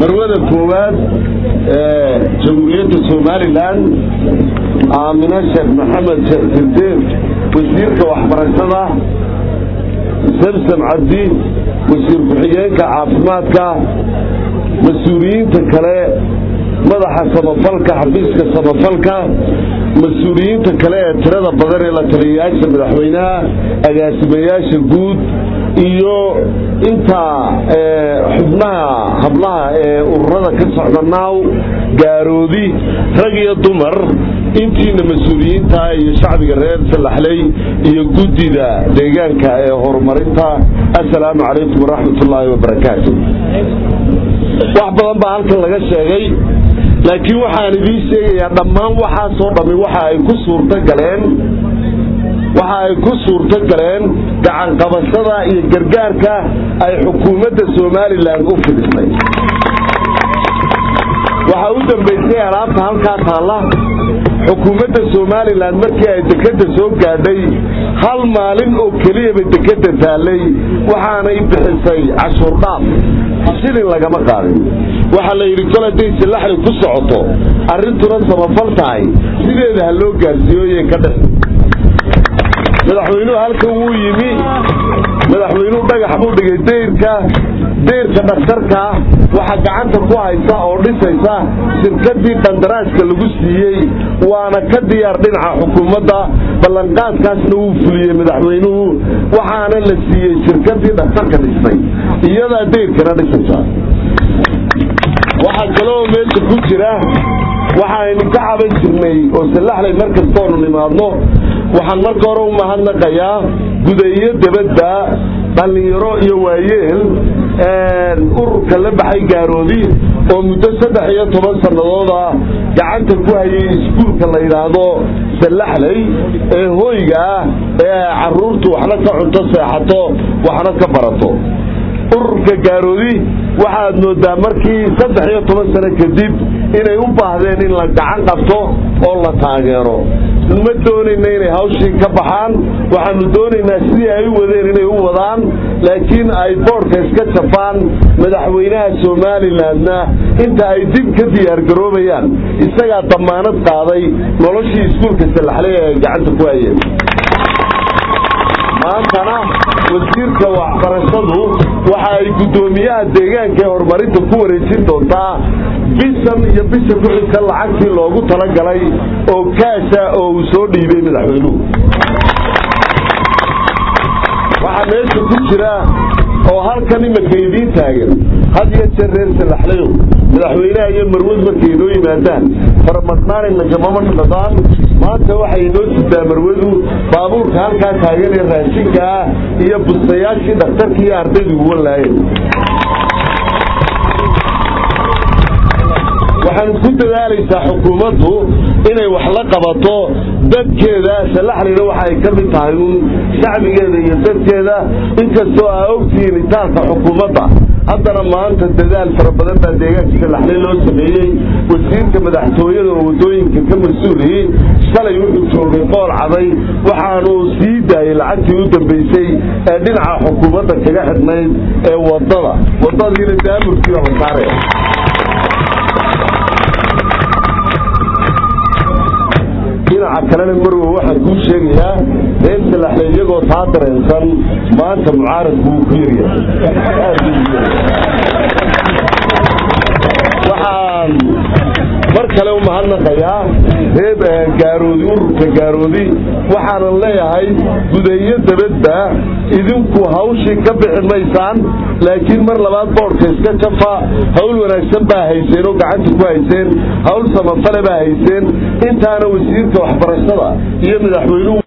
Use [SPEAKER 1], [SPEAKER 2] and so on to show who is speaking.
[SPEAKER 1] marwada koowaad ee jamhuuriyadda somalilan aamina sheekh maxamed sheekh sirdeed wasiirka waxbarashada samsam cabdi wasiir ku-xigeenka caafimaadka mas-uuliyiinta kale madaxa samafalka xafiiska samafalka mas-uuliyiinta kale ee tirada badan ee la taliyayaasha madaxweynaha agaasimayaasha guud iyo intaa xubnaha hablaha ee ururada ka socda naaw gaaroodi rag iyo dumar intiina mas-uuliyiinta iyo shacbiga reer salaxley iyo guddida deegaanka ee horumarinta assalaamu calaykum waraxmat ullaahi wabarakaatu wax badan baa halkan laga sheegay laakiin waxaan idiin sheegayaa dhammaan waxaasoo dhammi waxa ay ku suurto galeen waxa ay ku suurto galeen gacanqabashada iyo gargaarka ay xukuumadda somalilan u fidisay waxaa u dambaysay alaabta halkaa taalla xukuumadda somalilan markii ay dekedda soo gaadhay hal maalin oo keliyaba dekedda taallay waxaanay bixisay cashuur dhaaf shilin lagama qaadin waxaa la yidhi kol hadday silaxli ku socoto arrintuna samafal tahay sideeda ha loo gaarsiiyoye ka dhex madaxweynuhu halkan wuu yimi madaxweynuhu dhagax buu dhigay dayrka dayrka dhakhtarka waxaa gacanta ku haysa oo dhisaysa shirkadii qandaraaska lagu siiyey waana ka diyaar dhinaca xukuumadda ballanqaadkaasna wuu fuliyey madaxweynuhu waxaana la siiyey shirkadii dhakhtarka dhistay iyadaa dayrkana dhisaysa waxaa kaleoo meesha ku jira waxaaynu ka caban jirnay oo sallaxlay mar kastoonu nimaadno waxaan marka hore u mahadnaqayaa gudayo debadda dhallinyaro iyo waayeel ururka la baxay gaaroodi oo muddo saddex iyo toban sannadooda gacanta ku hayay iskuulka la yidhaahdo sallaxley ee hoyga ah ee carruurtu waxna ka cunto seexato waxna ka barato ururka gaaroodi waxaad moodaa markii saddex iyo toban sano kadib inay u baahdeen in la gacan qabto oo la taageero ma doonayna inay hawshii ka baxaan waxaanu doonaynaa sidii ay u wadeen inay u wadaan laakiin ay boodhka iska jafaan madaxweynaha somalilandna inta ay dib ka diyaargaroobayaan isagaa damaanad qaaday noloshii iskuulka sallaxley ee ay gacanta ku hayeen maantana wasiirka waxbarashadu waxa ay guddoomiyaha deegaanka ee horumarinta ku wareejin doontaa bisan iyo bisha ku-xigka lacagtii loogu talagalay oo kaasha oo uu soo dhiibay madaxweynuhu waxaa meesha ku jira oo halkan imanka idiin taagan had iyo jeer reer salaxlayow madaxweynaha iyo marwad markay inoo yimaadaan faramadnaanayna gamama dhadaan maanta waxay inoo sitaa marwadu baabuurka halkaa taagan ee raashinka ah iyo bustayaashii dhakhtarkii iyo ardaydu uwan laayeen waxaanu ku dadaalaysaa xukuumaddu inay wax la qabato dadkeeda salaxlina waxa ay ka mid tahay uun shacbigeeda iyo dadkeeda inkastoo aa ogtihiin itaanka xukuumadda haddana maanta dadaal fara badan baa deegaanka salaxle loo sameeyey wasiirka madaxtooyada oo waddooyinka ka mas-uuliyey shalay wuxuu joogay qool caday waxaanu sii daayey lacagtii u dambaysay ee dhinaca xukuumadda kaga xidhnayd ee waddada waddadiina daamurkii la saaraya dhinaca kalena marwe waxaan kuu sheegayaa reer salaxle iyagoo taa dareensan maanta mucaaradku wuu ku yaryahay waxaan mar kale u mahadnaqayaa reer gaaroodi ururka gaaroodi waxaanan leeyahay gudeeyo dabadba idinku hawshii ka bixi maysaan laakiin mar labaad boodhka iska jafa hawl wanaagsan baa hayseen oo gacanta ku hayseen hawl samafale baa hayseen intaana wasiirka waxbarashada iyo madaxweynuhu